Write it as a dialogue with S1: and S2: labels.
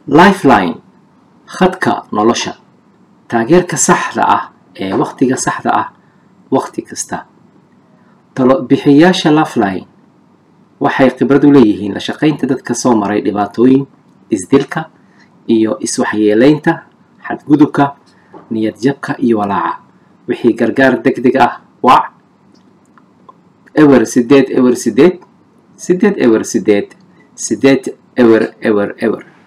S1: lifeline khadka nolosha taageerka saxda ah ee wakhtiga saxda ah wakhti kasta talo bixiyayaasha lifeline waxay khibrad u leeyihiin la shaqaynta dadka soo maray dhibaatooyin isdilka iyo iswaxyeelaynta xadgudubka niyadjabka iyo walaaca wixii gargaar deg deg ah wac ewer sideed ewer sideed sideed ewer sideed sideed ewer ewer ewer